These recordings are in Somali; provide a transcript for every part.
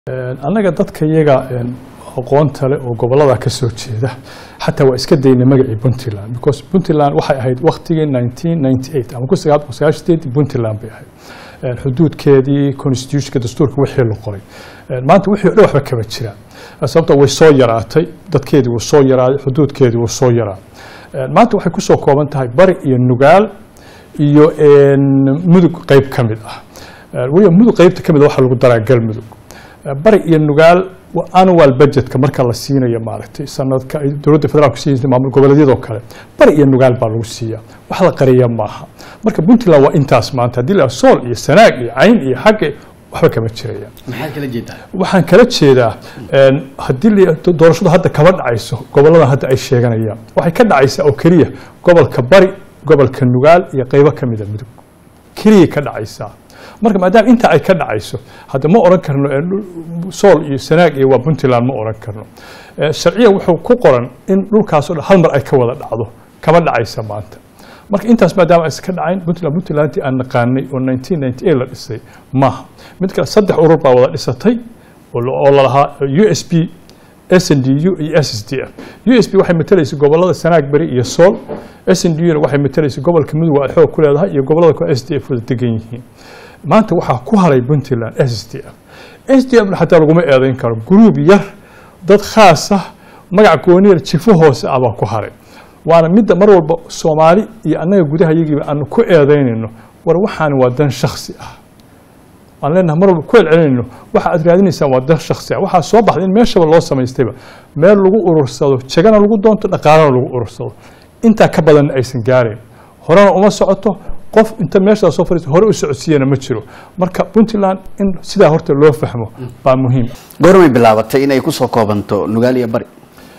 annaga dadka iyaga aqoonta leh oo gobolada ka soo jeeda xataa waa iska daynay magacii puntland because puntland waxay ahayd waktigii 1998 ama kusaaaashadeedii puntland bay ahayd xuduudkeedii constitutionka dastuurka wixii la qoray maanta wixii o dhan waxba kama jiraan sababta way soo yaraatay dadkeedii wuu soo yaraaday xuduudkeedii wuu soo yaraaday maanta waxay kusoo kooban tahay bari iyo nugaal iyo mudug qeyb ka mid ah weliba mudug qeybta ka mid a waxaa lagu daraa galmudug bari iyo nugaal annual budgetka marka la siinayo maaragtay sanadka ay dowladda federaalku siiyay maamul goboleedyadoo kale bari iyo nugaal baa lagu siiyaa wax la qariya maaha marka puntland waa intaas maanta haddii la sool iyo sanaag iyo cayn iyo xagge waxba kama jiraya maxaad kala jeedaa waxaan kala jeedaa haddii doorashadu hadda kama dhacayso goboladan hadda ay sheeganayaan waxay ka dhacaysaa oo keliya gobolka bari gobolka nugaal iyo qeybo ka mida mudug keliyay ka dhacaysaa marka maadaama intaa ay ka dhacayso hadda ma oran karno sool iyo sanaag iyo waa puntland ma oran karno sharciya wuxuu ku qoran in dhulkaasoo dhan hal mar ay ka wada dhacdo kama dhacaysa maanta marka intaas maadaama aysan ka dhacayn puntland puntlandtii aan naqaanay oo 1998 la dhisay maaha mid kale saddex urur baa wada dhisatay oo lalahaa u s b s n d u iyo s s d f u s b waxay matalaysay gobolada sanaag beri iyo sool s n d u na waxay matalaysay gobolka mudug ay xoog ku leedahay iyo gobolada kale s d f wada degan yihiin maanta waxaa ku haray puntland s s d f s d f na xataa laguma eedayn karo gruub yar dad khaas ah magac gooniyar jifo hoose ah baa ku haray waana midda mar walba soomaali iyo annaga gudaha yagiiba aanu ku eedaynayno war waxaani waa dan shaksi ah aan leenahay mar walba ku celcelinayno waxa aad raadinaysaan waa dan shaksi ah waxaa soo baxday in meeshaba loo samaystayba meel lagu urursado jegana lagu doonto dhaqaalana lagu urursado intaa ka badanna aysan gaarayn horena uma socoto qof inta meeshaa soo fariista hore u socodsiiyana ma jiro marka puntland in sidaa horta loo fahmo baa muhiim goormay bilaabatay inay kusoo koobanto nugaal iyo bari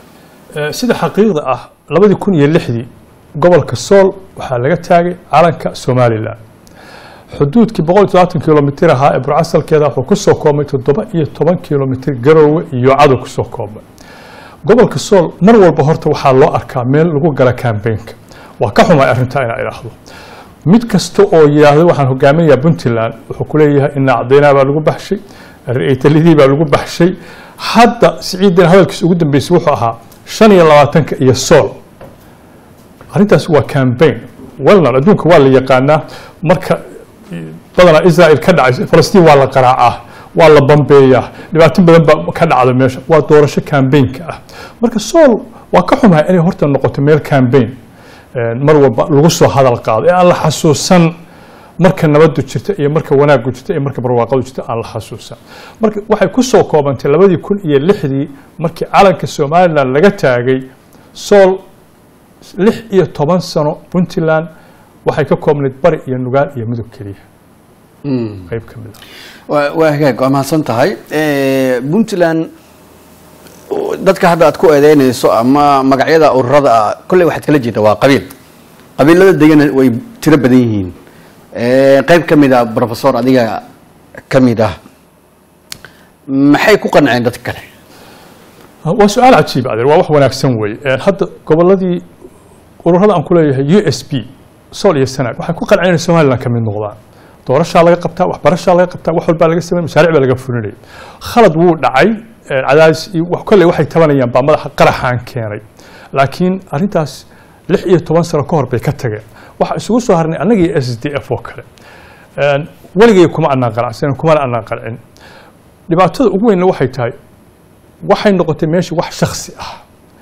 sida xaqiiqda ah labadii kun iyo lixdii gobolka sool waxaa laga taagay calanka somalilan xuduudkii boqol iyo todobaatan kilomitir ahaa ee burcasalkeeda wuxuu kusoo koobmay toddoba iyo toban kilomitir garoowe iyo cadow kusoo koobmay gobolka sool mar walba horta waxaa loo arkaa meel lagu gala kambeynka waa ka xumay arrintaa inaa idhaahdo mid kasta oo yidhaahdo waxaan hogaaminayaa puntland wuxuu ku leeyahay ina cadaynaa baa lagu baxshay talidii baa lagu baxshay hadda siciidan hadalkiisa ugu dambeysay wuxuu ahaa shan iyo labaatanka iyo sool arrintaas waa cambaign welnan adduunka waa la yaqaanaa marka badanaa israel ka dhacaysa falastiin waa la qaraacaa waa la bambeeyaa dhibaato badan baa ka dhacda meesha waa doorasho cambaynka ah marka sool waa ka xumahay inay horta noqoto meel cambaign mar walba lagu soo hadal qaado ee aan la xasuusan marka nabadu jirta iyo marka wanaagu jirta iyo marka barwaaqadu jirta aan la xasuusan marka waxay ku soo koobantay labadii kun iyo lixdii markii calanka somalilan laga taagay sool lix iyo toban sano puntland waxay ka koobnayd bari iyo nugaal iyo mudug keliya qeyb ka mid waa hagaag waa mahadsan tahay puntland dadka hadda aad ku eedeynayso ama magacyada ururada ah kolley waxaad kala jeeda waa qabiil qabiilada degana way tiro badan yihiin qeyb ka mid ah professor adiga ka mid ah maxay ku qanceen dadka kale waa su-aal cajiib adeer waa wax wanaagsan weeye hadda goboladii ururada aan ku leeyahay u s b sool iyo sanaag waxay ku qanceen inay somaliland ka mid noqdaan doorashaa laga qabtaa waxbarashaa laga qabtaa wax walbaa laga samey mashaaric baa laga fulinaya khalad wuu dhacay cadaadis kolley waxay tabanayaan baa madaxa qaraxaan keenay laakiin arrintaas lix iyo toban sano ka hor bay ka tageen waxaa isugu soo harnay annagii s d f oo kale weligay kuma anaan qanacsanin kumana anaan qancin dhibaatada ugu weynna waxay tahay waxay noqotay meesha wax shaksi ah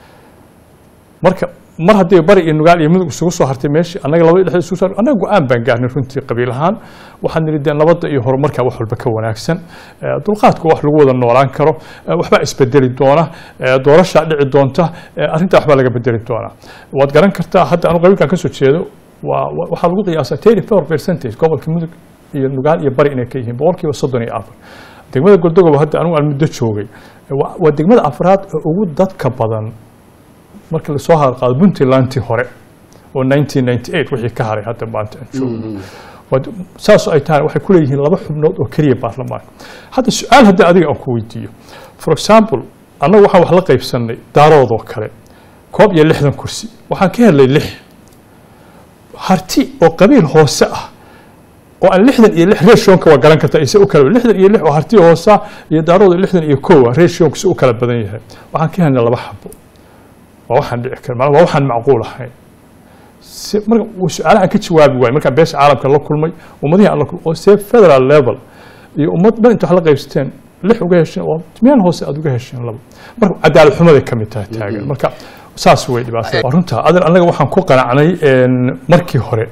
marka mar haddii bari iyo nugaal iyo mudug isugu soo hartay meeshii annaga labadii dhexda isugu soo annaga go-aan baan gaarnay runtii qabiil ahaan waxaan nidhi dee nabadda iyo horumarka wax walba ka wanaagsan dulqaadku wax lagu wada noolaan karo waxbaa isbedeli doona doorashaa dhici doonta arrintaa waxbaa laga bedeli doonaa waad garan kartaa hadda anu qabiilkan ka soo jeedo waa waxaa lagu qiyaasaa thirty four percentage gobolka mudug iyo nugaal iyo bari inay ka yihiin boqolkiiba soddon iyo afar degmada goldogoba hadda anigu aan muddo joogay waa degmada afraad ee ugu dadka badan marka lasoo hadalqaado puntlandtii hore oo 1998 wixii ka haray hadda maanta aan joogno saasoo ay tahay waxay ku leeyihiin laba xubnood oo keliya baarlamaanka hadda su-aal haddii adiga aan ku weydiiyo for example annagu waxaan wax la qaybsanay daaroodoo kale koob iyo lixdan kursi waxaan ka helnay lix harti oo qabiil hoose ah oo aan lixdan iyo lix rationka waa garan kartaa ise u kala lixdan iyo lix oo hartiya hoosa iyo daarooda lixdan iyo kowa rationka si u kala badan yahay waxaan ka helnay laba xabo waa waxaan dhici kara waa waxaan macquul ahayn si marka su-aalaha ka jawaabi waayo markaan beesha caalamka la kulmay ummadihii aan la kulmay oo see federal level iyo ummad dhan inta wax la qaybsateen lix uga hesheen oo meel hoose aad uga hesheen laba marka cadaalad xumaday ka mid tahay taagan marka saas way dhibaatada waa runta adeer annaga waxaan ku qanacnay markii hore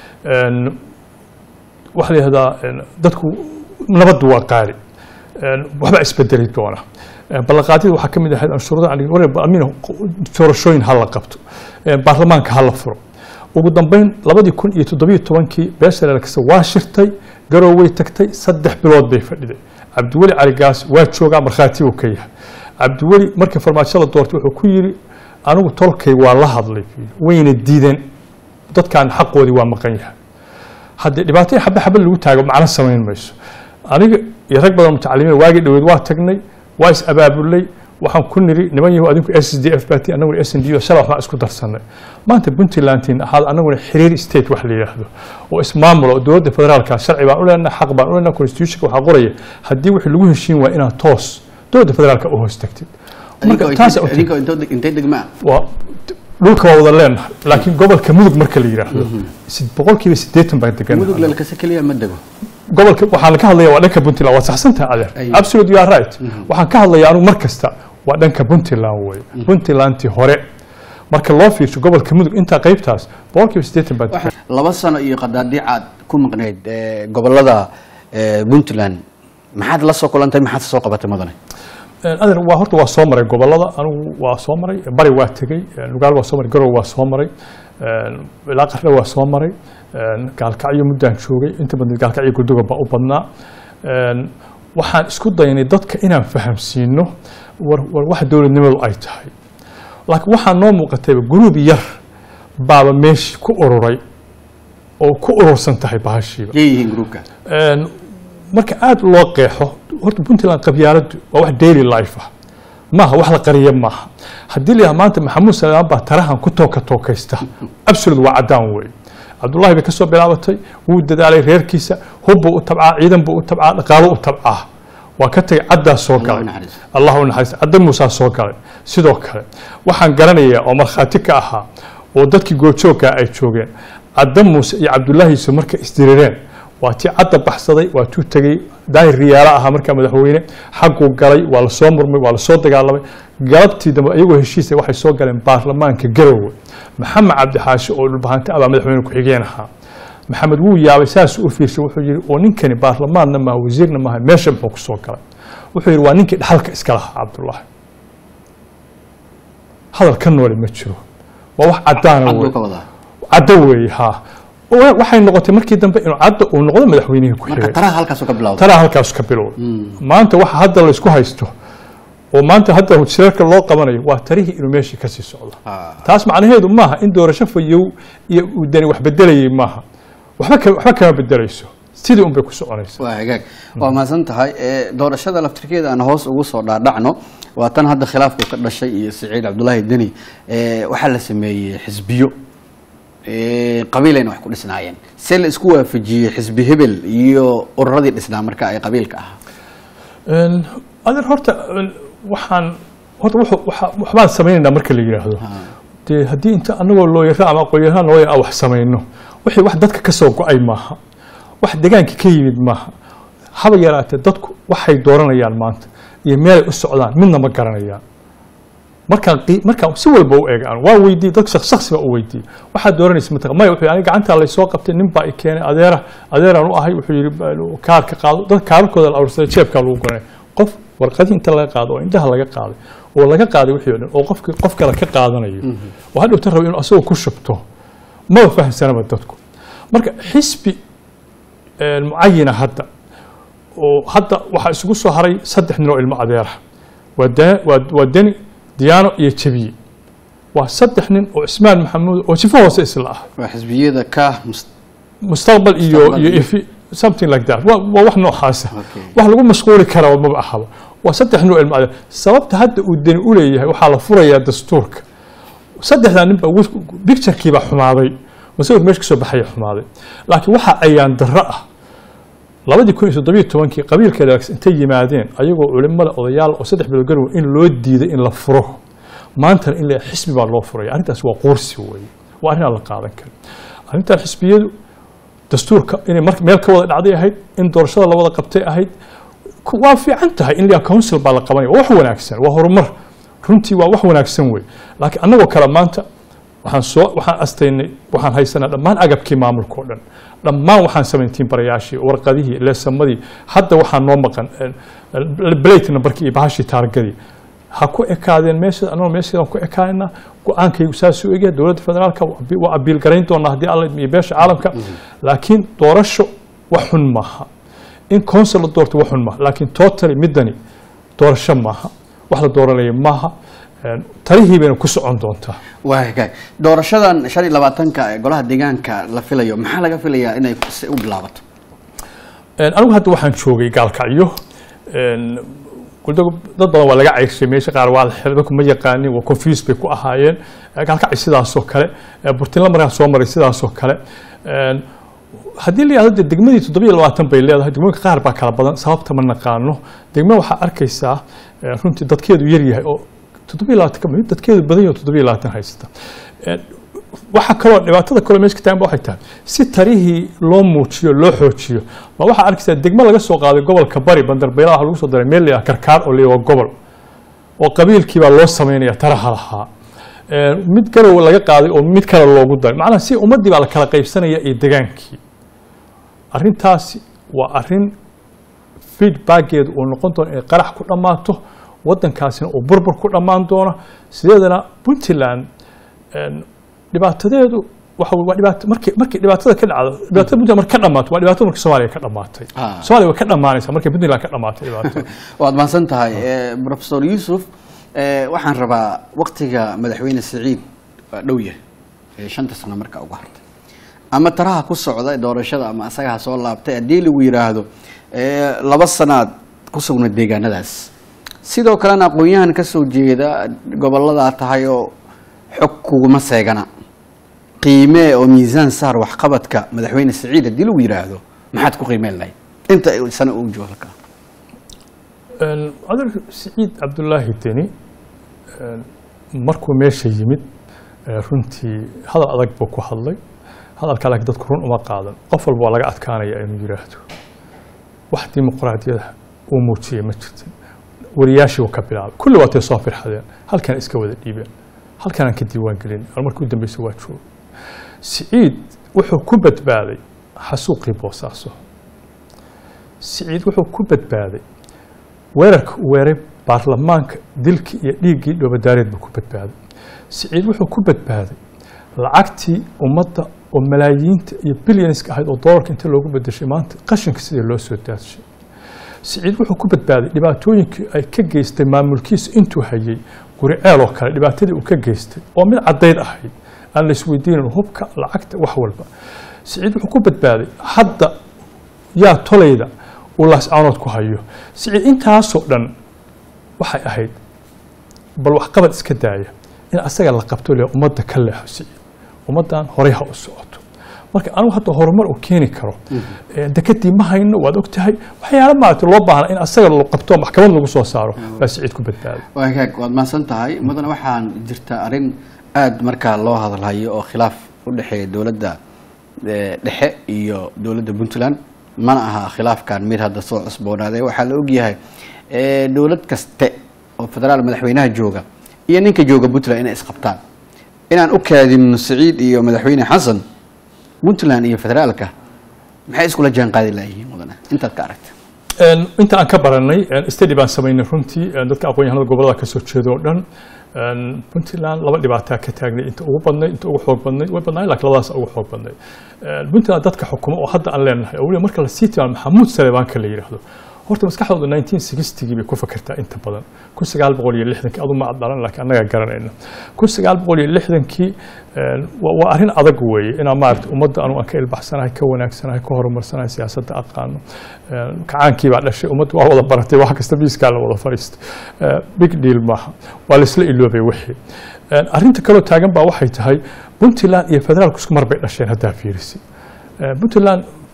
waxaa la yihahdaa dadku nabaddu waa qaali waxba isbedeli doona ballanqaadyada waxaa ka mid ahayd anshuurada amin doorashooyin ha la qabto baarlamaanka ha la furo ugu dambeyn labadii kun iyo toddobiyo tobankii beesha leelkasta waa shirtay garooway tagtay saddex bilood bay fadhiday cabdiweli caligaas waa joogaa markhaati uu ka yahay cabdiweli markii farmaajo la doortay wuxuu ku yidhi anigu tolkay waa la hadlay wayna diideen dadkan xaqoodii waa maqan yahay haddii dhibaato xabe xabe lagu taago macno samayn mayso aniga iyo rag badan mutacalimiin waagii dhoweed waa tagnay waa is abaabulay waxaan ku niri niman yahu adinku s d f bat anaguna s n d o shala waxbaan isku darsanay maanta puntlandin ahaad anaguna xiriir state wax la yidhaahdo oo ismaamulo dowladda federaalka sharci baan u leenahay xaq baan u leenahay constitutionka waxaa qoraya haddii wixii lagu heshiin waa inaad toos dowladda federaalka u hoos tagtid intay degmaa waa dhulka waa wada leenahay laakiin gobolka mudug marka la yidhaahdo boqolkiiba siddeetan baan degan mudug leelkase keliya ma dego gobolka waxaan ka hadlaya waa dhanka puntland waa saxsantaha adeer absolute you are right waxaan ka hadlaya anigu mar kasta waa dhanka puntland wey puntlandtii hore marka loo fiirsho gobolka mudug intaa qaybtaas boqolkiiba siddeetan baa degan laba sano iyo qadaadiic aad ku maqnayd gobolada puntland maxaad la soo kulantay maxaad soo qabatay mudane adeer waa horta waa soo maray gobolada anigu waa soo maray bari waa tegey lugaal waa soo maray garow waa soo maray ilaa qardhe waa soo maray gaalkacyo muddaan joogay inta badan gaalkacyo gurduga baa u badnaa waxaan isku daynay dadka inaan fahamsiino war war waxa dowladnimadu ay tahay laakiin waxaa noo muuqatayba guruub yar baaba meeshii ku ururay oo ku urursan tahay bahashiiba yay yihiin gruubka marka aada loo qeexo horta puntland qabyaaladu waa wax daily life ah maaha wax la qariya maaha haddii la yidhaha maanta maxamuud salamaan baa tarahan ku tooka tookaysta absolute waa caddaan wey cabdullahi bay ka soo bilaabatay wuu dadaalay reerkiisa hubbuu u tabcaa ciidan buu u tabcaa dhaqaalo u tabcaa waa ka tagay caddaa soo galay allah u naxariista cadda muusaa soo galay sidoo kale waxaan garanayaa oo markhaati ka ahaa oo dadkii goobjoogkaa ay joogeen cadda muuse iyo cabdullaahiisu markay isdirireen waa tii cadda baxsaday waa tuu tegey daahir riyaalo ahaa markaa madaxweyne xagguu galay waa lasoo murmay waa lasoo dagaalamay galabtii dambe iyagoo heshiisa waxay soo galeen baarlamaanka garowe maxamed cabdixaashi oo dhulbahante abaa madaxweyne ku-xigeen ahaa maxamed wuu yaabay saasuu u fiirsay wuxuu yihi oo ninkani baarlamaanna maaha wasiirna maaha meesha muxuu ku soo galay wuxuu yihi waa ninkii dhaxalka iska lahaa cabdullaahi hadal ka noole ma jiro waa wax caddaana wey caddo weeye haa waxay noqotay markii dambe inuu cadda uu noqdo madaxweynihii ku xigay taraha halkaas ka bilowda taraa halkaas ka bilow maanta waxa hadda laysku haysto oo maanta hadda shirarka loo qabanayo waa tarihii inuu meeshii kasii socdo taas macnaheedu maaha in doorasho fayow iyo uu dani wax bedelayay maaha waxba ka- waxba kama bedelayso sidii un bay ku soconaysa waa hagaag waa mahadsan tahay ee, doorashada laftirkeeda aan hoos ugu soo dhaadhacno waa tan hadda khilaafku ka dhashay iyo siciid cabdulaahi deni ee, waxaa la sameeyey xisbiyo ee, qabiilayna wax ku dhisnaayeen see la isku waafajiyey xisbi hebel iyo ururadii dhisnaa marka ay qabiilka ahaa Een, adeer horta een, waxaan horta wuxuu- waxa- waxbaan samaynaynaa marka la yidhaahdo dee haddii inta anagoo looyara ama aqoon-yahaan looya aan wax samayno wixii wax dadka ka soo go-ay maaha wax degaanka ka yimid maaha haba yaraatee dadku waxay dooranayaan maanta iyo meelay u socdaan midna ma garanayaan markaan qii- markaan si walba u eega waa weydiiyey dad shaq shaksi baa u weydiiyey waxaad dooranaysa mataqan maya wuxuu aniga gacantaa laysoo qabtay nin baa i keenay adeera adeeraan u ahay wuxuu yidhi "Bal- kaarka qaado dad kaararkooda la aruursaday jeebkaa lagu guranay qof warqadii inta laga qaado oo indhaha laga qaaday oo laga qaaday wixii oo dhan oo qofki qof kale ka qaadanayo oo hadhowta rabo inuu asagoo ku shubto maba fahamsanaba dadku marka xisbi een, mucayina hadda oo hadda waxaa isugu soo haray saddex nin oo ilmo adeera waa da- waa- waa deni diyaano iyo jabiye waa saddex nin oo cismaan maxamuud oo sifo hoose isla ah waa xisbiyada ka mus- mustaqbal iyo Mustaqbal iyo iyo- ifi something like that waa waa wax noocaasa Okay. wax lagu mashquuli karaa maba ahaba waa saddex nin oo ilmo adeer sababta hadda uu deni u leeyahay waxaa la furayaa dastuurka saddexdaa nin baa picturekiibaa xumaaday masawir meesha kasoo baxaya xumaaday laakiin waxa ayaan darro ah labadii kun iyo toddobiyo tobankii qabiilkeeda intay yimaadeen ayagoo culimada odayaal oo saddex bilood garow in loo diiday in la furo maantana in la xisbi baa loo furaya arrintaas waa quursi weeye waa arrin aan la qaadan karin arrintan xisbiyadu dastuurka inay mar meel ka wada dhacday ahayd in doorashada la wada qabtay ahayd ku- waa fiican tahay in la council baa la qabanaya waa wax wanaagsan waa horumar runtii waa wax wanaagsan wey laakiin annagoo kale maanta waxaan soo waxaan astaynay waxaan haysanaa dhammaan agabkii maamulka oo dhan dhammaan waxaan samayntiin barayaashii warqadihii leesamadii hadda waxaa noo maqan blate numberkii iyo bahashii taargadii ha ku ekaadeen meesha anagoo meesheedaan ku ekaanayna go-aankaygu saasuu egyahay dowladda federaalka waa abi- waa abiil garayn doonaa haddii alla iyo beesha caalamka laakiin doorasho wax xun maaha in council la doorto wax xun maaha laakiin totally midani doorasho maaha wax la dooranaya maaha Een, talihii bayna ku socon doontaa waa hagaag doorashadan shan iyo labaatanka ee golaha deegaanka la filayo maxaa laga filayaa inay si u bilaabato Een, anigu hadda waxaan joogay gaalkacyo Een, kuldagu dad badan waa laga ceyrshay meesha qaar waa la xiray dadku ma yaqaanin waa confuse bay ku ahaayeen Ee, gaalkacyo sidaasoo kale Ee, burtinla markaan soo maray sidaasoo kale Een, haddii la yidhahdo dee degmadii toddobiyo labaatan bay leedahay degmooyinka qaar baa kala badan sababta ma naqaano degmo waxaa arkaysaa ee, runtii dadkeedu yar yahay oo toddobiyo labaatan ka mid dadkeedu badan yahay oo toddobiyo labaatan haysta Een, waxaa kaloo dhibaatada kaloo meesha ka taagan ba waxay tahay si tarihii loo muujiyo loo xoojiyo ma waxaa arkaysaa degmo laga soo qaaday gobolka bari bandarbeylada waxaa lagu soo daray meel la yidhaha karkaar oo la yidhaha gobol oo qabiilkii baa loo samaynaya taraha lahaa Een, mid garow laga qaaday oo mid kale loogu daray macnaha si ummaddii baa la kala qaybsanaya iyo degaankii arrintaasi waa arrin feedbackeedu uu noqon doono inay qarax ku dhammaato waddankaasina uu burbur ku dhammaan doono sideedana puntland een, dhibaatadeedu waxa wey waa dhibaato markii markii dhibaatada ka dhacdo dhibaatada puntland marka ka dhammaato waa dhibaatada markii soomaaliya ka dhammaatay Ah. soomaaliya way ka dhammaanaysaa markii puntland ka dhamaatay dhibaatada waad mahadsan tahay Eh, professor yuusuf eh, waxaan rabaa waktiga madaxweyne siciid waa dhow yahay ee shanta sano marka ugu hartay ama taraha ku socda doorashada ama asaga ha soo laabtay haddii lagu yidhaahdo eh, laba sanaad ku sugna deegaanadaas sidoo kalena aqoon-yahan ka soo jeeda goboladaa tahay oo xog kuguma seegana qiimee oo miisaan saar waxqabadka madaxweyne siciid haddii lagu yidhaahdo maxaad ku qiimeyn lahayd inta sano uu joogo halkaa Een, adeer siciid cabdulaahi deni een, markuu meesha yimid ee, runtii hadal adag buu ku hadlay hadalkaa laakiin dadku run uma qaadan qof walba waa laga adkaanaya inuu yidhaahdo wax dimuqraadiyada uu muujiyey ma jirtin wariyaashii uu ka bilaabay kulli waatay soo firxadeen halkan iska wada dhiibeen halkanaan ka diiwaan gelin al markii u dambeysay waa joogo siciid wuxuu ku badbaaday xasuuqii boosaaso siciid wuxuu ku badbaaday weerarka uu weeray baarlamaanka dilkii iyo dhiiggii dhoobadaareed buu ku badbaaday siciid wuxuu ku badbaaday lacagtii ummadda oo malaayiinta iyo bilyanska ahayd oo doolarka inta loogu bedeshay maanta qashinka sidii loo soo daadshay siciid wuxuu ku badbaaday dhibaatooyinkii ay ka geystay maamulkiisa intuu hayay guri ceel oo kale dhibaatadii uu ka geystay oo mid caddayd ahayd aan la isweydiinin hubka lacagta wax walba siciid wuxuu ku badbaaday hadda yaa tolayda uu laascaanood ku hayo siciid intaasoo dhan waxay ahayd bal waxqabad iska daaya in asaga la qabto le ummadda ka leexo siciid ummaddan horey ha u socoto marka anigu hadda horumar uu keeni karo ee dekadii ma hayno waad og tahay waxyaala maaragtay loo baahna in asaga la qabto maxkamad lagu soo saaro baa siciid ku badbaaday waa hagaag waad mahadsan tahay mudana waxaan jirta arrin aada markaa loo hadalhayo oo khilaaf u dhexeeya dowladda eh, dhexe iyo dowladda puntland mana aha khilaafkan mid hadda soo cusboonaaday waxaa la ogyahay eh, dowlad kaste oo federaal madaxweynaha jooga iyo ninka jooga puntland inay isqabtaan inaan u kaadinno siciid iyo madaxweyne xasan puntland iyo federaalka maxay iskula jaan qaadi layihiin mudane intaad ka aragta Een, inta aan ka baranay een, study baan samaynay runtii een, dadka aqoon-yahanada gobolada ka soo jeeda oo dhan een, puntland laba dhibaataa ka taagnay inta ugu badnay inta ugu xoog badnay way badnaayeen laakiin labadaas ugu xoog badnay Een, puntland dadka xukuma oo hadda aan leenahay oo weliba marka la sii tilmaamo maxamuud saleebaanka la yidhaahdo horta maskaxdooda 1960gii bay ku fakertaa inta badan kun sagaal boqol iyo lixdankii adu ma ad dhalan laakiin annaga garanayna kun sagaal boqol iyo lixdankii een, waa waa arrin adag weeye inaan maaragta ummadda anu aan ka ilbaxsanahay ka wanaagsanahay ka horumarsanahay siyaasadda aqaano Een, kacaankii baa dhashay ummaddu waa wada baratay wax kasta miiskaa la wada fadhiistay Ee, big deal maaha waa laisla iloobay wixii Een, arrinta kaloo taagan baa waxay tahay puntland iyo federaalku isku mar bay dhasheen haddaa fiirisi Ee, puntland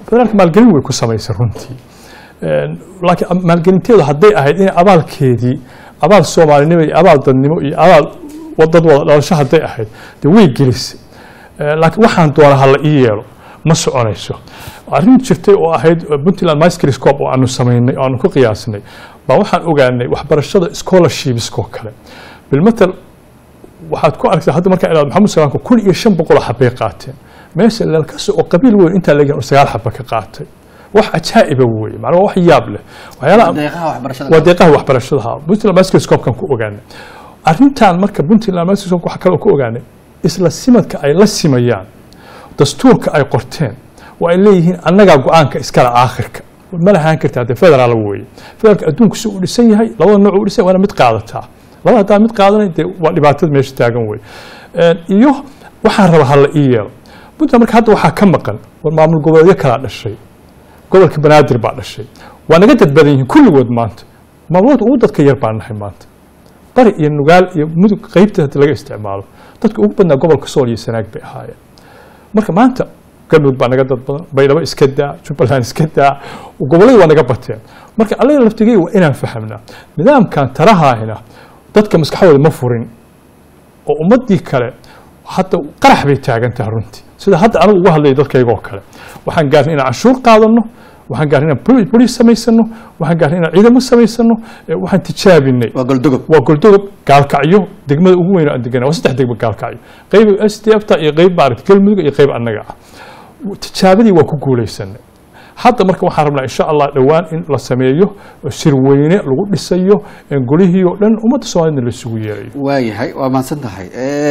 federaalka maalgelin way ku samaysay runtii laakiin maalgelinteedu hadday ahayd in abaalkeedii abaal soomaalinimo iyo abaal dadnimo iyo abaal dad wada dhalasho hadday ahayd dee way gelisay laakiin waxaan doona ha la ii yeelo ma soconayso arrin jirtay oo ahayd puntland microscope oo aanu samaynay oo aanu ku qiyaasnay baa waxaan ogaanay waxbarashada scholarshipskoo kale bilmatal waxaad ku aragtaa hadda markaa ilaad maxamed salaamka kun iyo shan boqol xabay qaateen meesha lalkasi oo qabiil weyn intaa laga oo sagaal xaba ka qaatay wax ajaa'iba weeye macnaa wax yaab leh waxyaalaha waa deeqaha waxbarashadaha puntland microscope-kan ku ogaanay arrintan marka puntland microscope waxa kale oo ku ogaanay isla simadka ay la simayaan dastuurka ay qorteen oo ay leeyihiin annagaa go-aanka iskale aakhirka ma lahaan karta haddee federaal weeye federaalka adduunku si uu dhisan yahay labada nooc uu dhisan waana mid qaadataa labada haddaa mid qaadanay dee waa dhibaatada meesha taagan wey iyo waxaan rabaa hala ii yeelo puntland marka hadda waxaa ka maqan war maamul goboleedyo kalaa dhashay gobolka banaadir baa dhashay waa naga dad badan yihiin kulligood maanta maamulada ugu dadka yar baan nahay maanta bari iyo nugaal iyo mudug qeybta hadii laga isticmaalo dadka ugu badnaa gobolka sool iyo sanaag bay ahaayeen marka maanta galmudug baa naga dad badan baydhabo iska daa jubbaland iska daa gobolladii waa naga bateen marka allaga laftigey waa inaan fahamnaa nidaamkan talahaahina dadka maskaxdooda ma furin oo ummadii kale hadda qarax bay taagan tahay runtii sida hadda anigu uga hadlaya dadkaygoo kale waxaan gaarnay inaan canshuur qaadano waxaan gaarnay inaan boliis samaysano waxaan gaarnay inaan ciidamo samaysano waxaan tijaabinay waa goldogob waa goldogob gaalkacyo degmada ugu weyn oo aan degana waa saddex degmo gaalkacyo qeyb s d f ta iyo qeyb maaragta galmudug iyo qeyb annaga ah tijaabadii waa ku guulaysanay hadda marka waxaan rabnaa insha allah dhowaan in la sameeyo sirweyne lagu dhisayo golihii oo dhan ummadda soomaaliyadna la isugu yeerayo waayahay waa mahadsan tahay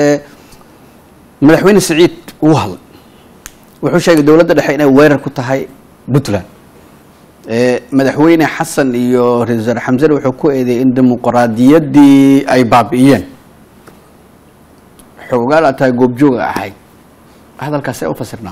madaxweyne siciid uu hadlay wuxuu sheegay dowladda dhexe inay weerar ku tahay puntland madaxweyne xasan iyo ra-isul wasaare xamsane wuxuu ku eedeeyay in dimuqraadiyaddii ay baabi'iyeen xoogaal aad tahay goobjooga ahayd hadalkaas ee u fasirnaa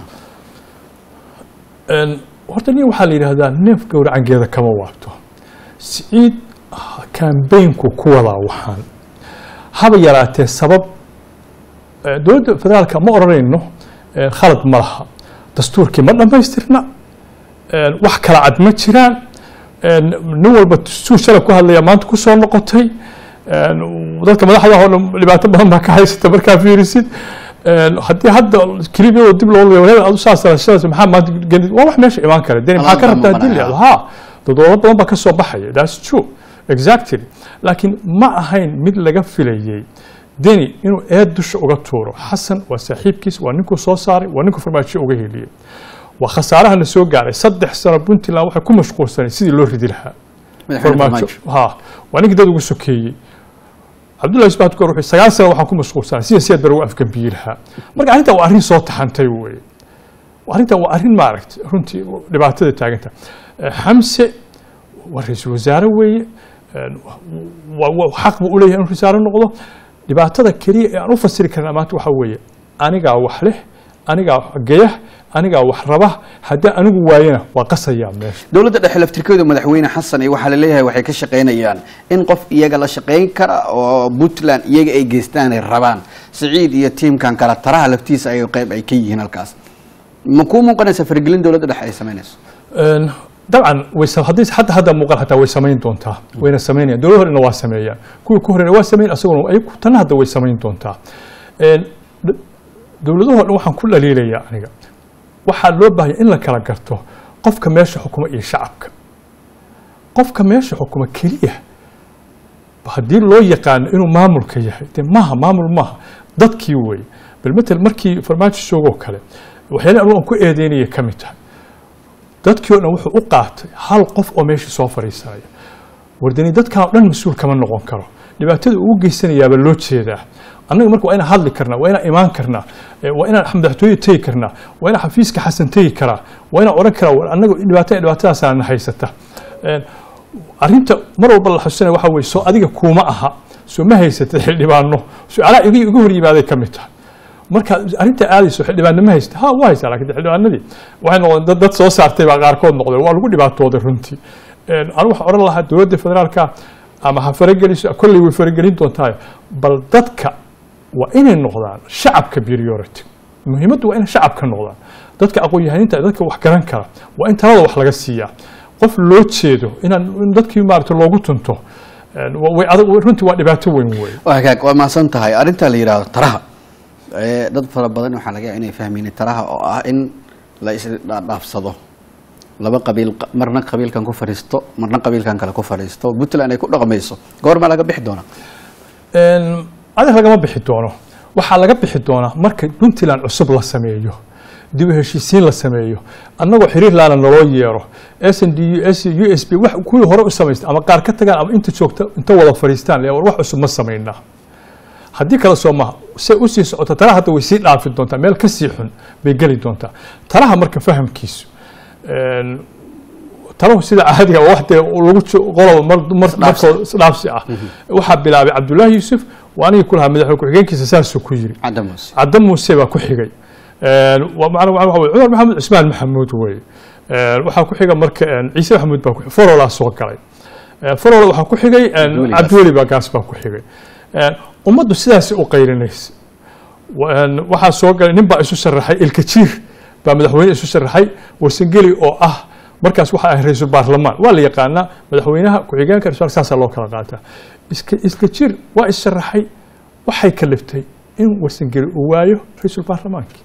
horta nin waxaa la yidhaahdaa neef gowracangeeda kama waabto siciid kambeynku ku wadaa waxaan haba yaraatee sabab dowladda federaalka ma odhanayno khalad ma laha dastuurkii ma dhammaystirna wax kala cad ma jiraan nin walba suu shalay ku hadlaya maanta ku soo noqotay dadka madaxda oo dhan dhibaato badan baa ka haysata markaa fiirisid haddii hadda kelibiyadoo dib loo leeyo wareer adu saas shadas maxaa maanta gelid waa wax meesha imaan kara deni maxaa ka rabtaa haddii la yidhahdo ha dadwallo badan baa ka soo baxaya that's true exactly laakiin ma ahayn mid laga filayey deni inuu eed dusha uga tuuro xasan waa saaxiibkiis waa ninkuu soo saaray waa ninkuu farmaajo uga heliyey waa khasaaraha na soo gaaray saddex sano puntland waxay ku mashquulsanay sidii loo ridi lahaa farmaajo ha waa ninkii dad ugu sokeeyey cabdullahi isbaat goor wuxuu sagaal sano waxaan ku mashquulsanay sida siyaad bare ugu afgambiyi lahaa marka arrintan waa arrin soo taxantay weye arrintan waa arrin maaragtay runtii dhibaatada taaganta xamse waa ra-iisul wasaare weeye xaq buu u leeyahay inuu wasaare noqdo dhibaatada keliya ee aan u fasiri karnaa maanta waxaa weeye anigaa wax leh anigaa geya anigaa wax raba haddii anigu waayana waa qasayaa meesha dowladda dhexe laftirkeedu madaxweyne xasan iyo waxaa laleeyahay waxay ka shaqaynayaan in qof iyaga la shaqayn kara oo puntland iyaga ay geystaan ay rabaan siciid iyo tiimkan kale taraha laftiisa ay qayb ay ka yihiin halkaas ma kuu muuqanaysa faragelin dowladda dhexe ay samaynayso dabcan way haddii hadda hadda muuqan hataa way samayn doontaa wayna samaynayaan dowlad horena waa sameeyaan kuwii ku horeyna waa sameyn asaguna ay tanna hadda way samayn doontaa dowladahoo dhan waxaan ku dhaliilayaa aniga waxaa loo baahaya in la kala garto qofka meesha xukuma iyo shacabka qofka meesha xukuma keliya haddii loo yaqaano inuu maamulka yahay dee maaha maamul maaha dadkii wey bal matel markii farmaajo joogoo kale waxyaala anu aan ku eedeynaya ka mid tahay dadkii o dhan wuxuu u qaatay hal qof oo meeshii soo fadhiisanaya wardani dadkan o dhan mas-uul kama noqon karo dhibaatada ugu geysanayaaba loo jeedaa annaga marka waa inaan hadli karnaa waa inaan imaan karnaa waa inaan madaxtooye tegi karnaa waa inaan xafiiska xasan tegi karaa waa inaan odhan karaa annaga dhibaatada dhibaatadaasaana haysata arrinta mar walba la xusinaya waxa weye soo adiga kuuma aha soo ma haysatid xildhibaano su-aalaha iga iga hor yimaaday ka mid tahay marka arrinta aadayso xildhibaano ma haysta ha waa haysaa lakin xildhibaanadii waxay noqdeen dad dad soo saartay baa qaarkood noqdeen waa lagu dhibaatooday runtii anu waxaan odhan lahaa dowladda federaalka ama ha farageliso kolley way faragelin doontaa bal dadka waa inay noqdaan shacabka priority muhiimaddu waa inay shacabka noqdaan dadka aqoon-yahaniinta dadka wax garan kara waa in talada wax laga siiyaa qof loo jeedo inaan in dadkii maaragta loogu tunto een, wa- way adag runtii waa dhibaato weyn wey waa hagaag waa mahadsan tahay arrinta la yidhaahdo taraha ee, dad fara badan waxaa laga yaaba inay fahmeen taraha oo ah in la isdhaafsado laba qabiil marna qabiilkan ku fadhiisto marna qabiilkan kale ku fadhiisto puntland ay ku dhaqmayso goormaa laga bixi doonaa Een, adeeg lagama bixi doono waxaa laga bixi doonaa marka puntland cusub la sameeyo dib u heshiisiin la sameeyo annagoo xiriir laana naloo yeero s n d u s u s b wax kuwii hore u samaystay ama qaar ka tagaan ama inta joogta inta wada fadhiistaan le war wax cusub ma samaynaa haddii kale soo maha say usii socota talaha hadda way sii dhaafi doontaa meel ka sii xun bay geli doontaa talaha marka fahamkiisu een, talahu sida caadiga waa wax dee lagu jo- qoloba mar mar- markoo isdhaafsi ah waxaa bilaabay cabdullaahi yuusuf waa anigii ku lahaa madaxweyne ku-xigeenkiisa saasuu ku yiri cadamus cadda muuse baa ku xigay Een, waa macna waxa waxa weye cumar maxamed cismaan maxamuud weye Een, waxaa ku xiga marka een, ciise maxamuud baa ku xigay forolaa soo galay Een, forola waxaa ku xigay een, Cabdiweli Gaas. cabdiweli baa gaas baa ku xigay Een, ummaddu sidaas u qaylinaysa Wa- een, waxaa soo galay nin baa isu sharaxay ilkajiir baa madaxweyne isu sharaxay warsangeli oo ah markaas waxaa ah ra-iisul baarlamaan waa la yaqaanaa madaxweynaha ku-xigeenka ra-iisul saasaa loo kala qaataa iska ilkajiir waa is sharaxay waxay kaliftay in warsangeli uu waayo ra-iisul baarlamaankii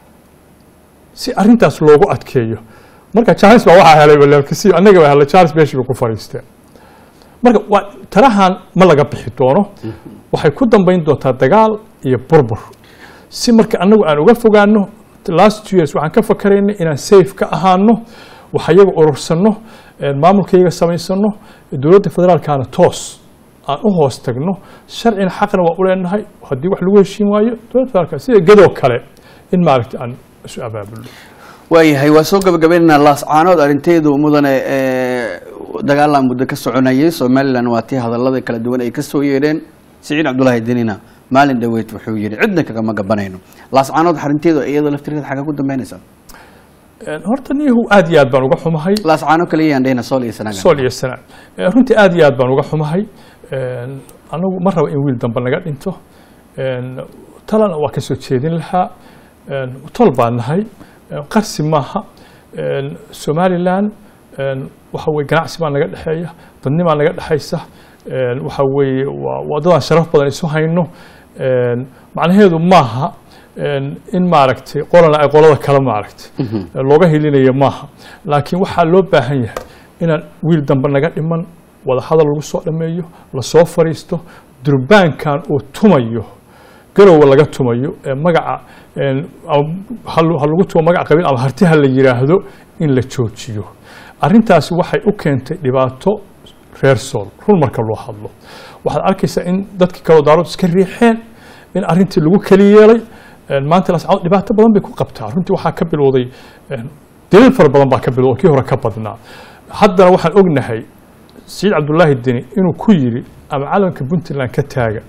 si arintaas loogu adkeeyo marka charles baa waxaa helay walaalkasiyo annaga baa helay charles beshi bay ku fadhiisteen marka waa tarahan ma laga bixi doono waxay ku dambayn doontaa dagaal iyo burbur si marka annagu aan uga fogaano last two years waxaan ka fakaraynay inaan safe ka ahaano wax iyaga urursanno een, maamulkayga samaysano dowladda federaalkana toos aan u hoos tagno sharcina xaqna waa u leenahay haddii wax lagu heshiin waayo dowladda federaalka sida gadoo kale in maaragta aan isu abaabulno waayahay waa soo gabagabaynaynaa laascaanood arrinteedu mudane ee, dagaalaan muddo ka soconayay somalilan waa tii hadallada kala duwan ay ka soo yeedheen siciid cabdulaahi denina maalin dhaweyd wuxuu yidhi cidna kagama gabanayno laascaanood arrinteedu iyadoo laftirkeeda xagga ku dambeynaysaa Een, horta niyahu aad iyo aad baan uga xumahay laascaano kaliyaan dhehna sool iyo sanaaga sool iyo sanaa Ee, runtii aad iyo aad baan uga xumahay Een, anagu ma rabo in wiil dambe naga dhinto Een, talana waa ka soo jeedin lahaa Een, tol baan nahay Een, qarsi maaha Een, somalilan een, waxa weye ganacsi baa naga dhexeeya dadnimaa naga dhexaysa Een, waxa weeye waa waa dadaan sharaf badan isu hayno Een, macnaheedu maaha een, in maaragtay qolana ay qolada kale maaragtay looga helinayo maaha laakiin waxaa loo baahan yahay inaan wiil dambe naga dhiman wada hadal lagu soo dhameeyo lasoo fariisto durbaankan uu tumayo garowa laga tumayo ee magaca een, ama ha lu- ha lagu tumo magaca qabiil ama harti ha la yiraahdo in la joojiyo arrintaasi waxay u keentay dhibaato reer sool run marka loo hadlo waxaad arkaysaa in dadkii kaloo daarood iska riixeen in arrintii lagu keli yeelay Een, maanta lascaanood dhibaato badan bay ku qabtaa runtii waxaa ka bilowday een, daliil fara badan baa ka bilowday oo kii hore ka badnaa haddana waxaan ognahay siciid cabdulaahi deni inuu ku yidhi ama calanka puntland ka taaga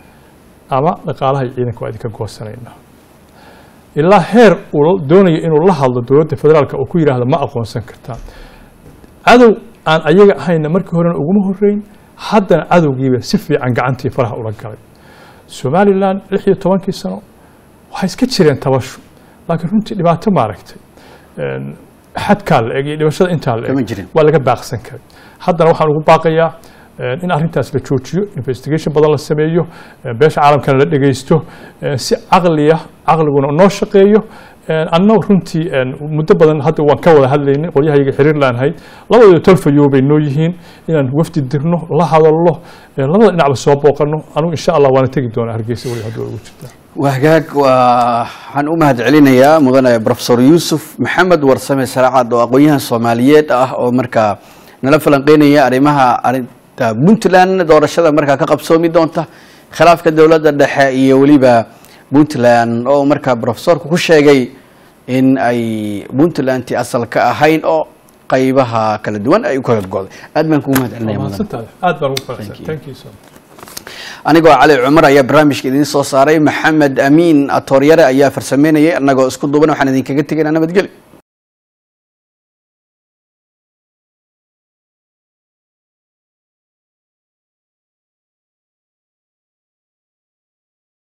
ama dhaqaalaha iyo ciidanka waa idinka goosanaynaa ilaa heer uu la- doonayo inuu la hadlo dowladda federaalka oo ku yidhaahda ma aqoonsan kartaa cadow aan ayaga ahayna markii horena uguma horeyn haddana cadowgiiba si fiican gacantii faraha ula galay somalilan lix iyo tobankii sano waxay iska jireen tabashu laakiin runtii dhibaato maaragtay Een, xadkaa la eg iyo dhibashada intaa la Kama eg jirin. waa laga baaqsan karay haddana waxaan ugu baaqayaa een, in arrintaas la joojiyo investigation badan la sameeyo een, beesha caalamkana la dhegeysto een, si caqliya caqliguna noo shaqeeyo een, annagu runtii een, muddo badan hadda waan ka wada hadlaynay qolyahayaga xiriir laanahay labadooda tolfayo bay noo yihiin inaan wafdi dirno la hadalno een, labada dhinacba soo booqano anugu insha allah waana tegi doonaa hargeysa weli haddii ugu jirtaa wahagaag waa waxaan u mahad celinayaa mudane profesor yuusuf maxamed warsame saraacad oo aqoon-yahan soomaaliyeed ah oo markaa nala falanqeynaya arrimaha arinta puntland doorashada markaa ka qabsoomi doonta khilaafka dowladda dhexe iyo weliba puntland oo markaa profesorku ku sheegay in ay puntlandti asal ka ahayn oo qaybaha kala duwan ay u kala go'day aad baan kugu mahad celinaya mudane mahadsantahay aad baan ugu Thank faraxsan you. thank you so much anigoo cali cumar ayaa barnaamijka idiin soo saaray maxamed amiin atooryare ayaa farsameynayay annagoo isku duuban waxaan idinkaga tegaynaa nabadgelyo